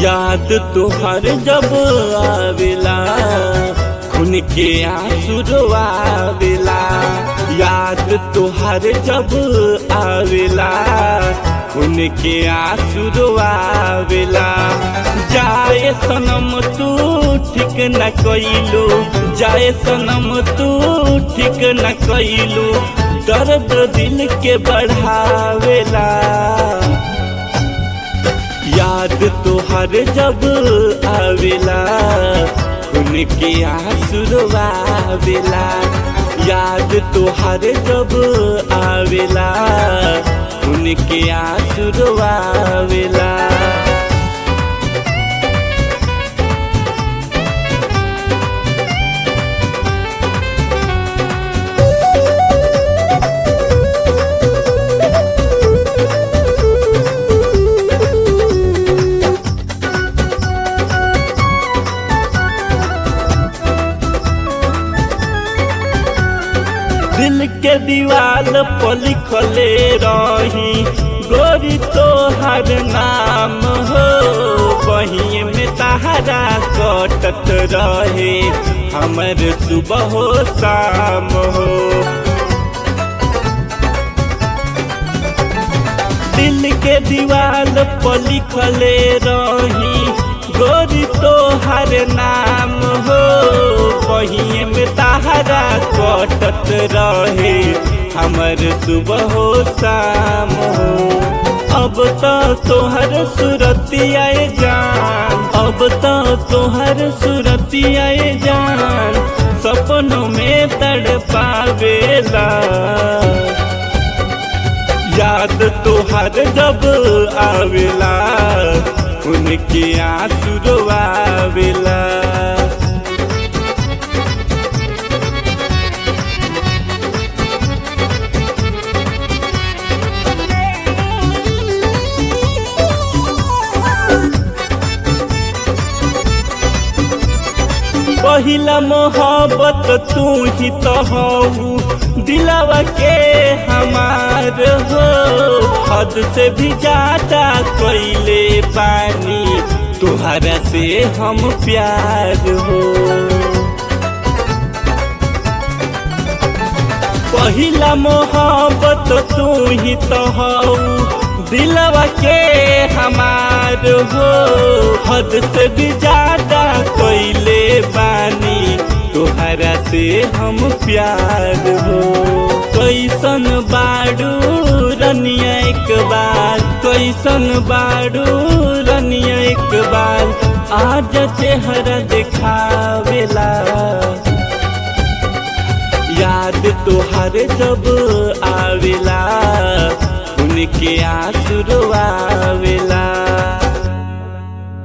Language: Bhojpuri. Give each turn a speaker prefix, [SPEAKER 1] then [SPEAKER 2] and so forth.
[SPEAKER 1] याद तुहर जब आवेला खून के आंसू आवेला याद तुहर जब आवेला खून के आंसू आवेला जाए सनम तू ठीक न कइलू जाए सनम तू ठीक न कइलू दर्द दिल के बढ़ावेला याद तोहर जब आवेला खून के आंसू आवेला याद तोहर जब आवेला खून के आंसू आवेला दिल के दीवार पर लिखले रही गोरी तोहर नाम हो बही में तहरा कटत रहे हमर सुबह हो शाम हो दिल के दीवार पर लिखले रही गोरी तोहर नाम हो बही में तहरा कटत रहे हमर सुबह हो शाम हो अब तो तोहर सुरतिया जान अब तो तोहर सुरतिया जान सपनों में तड़ पावेला याद तोहर जब आवेला उनके आंसू आवेला पहिला मोहब्बत तू ही तो हऊ दिलावा के हमार हो हद से भी ज्यादा कैले पानी तुहरा से हम प्यार हो पहिला मोहब्बत तू ही तो हऊ दिलवा के हमार हो हद से भी ज्यादा कोइले बानी तोहरा से हम प्यार हो कैसन बाड़ू रनिया एक बार कैसन बाड़ू रनिया एक बार आज चेहरा दिखावेला याद तोहर जब आवेला उनके आंसू आवेला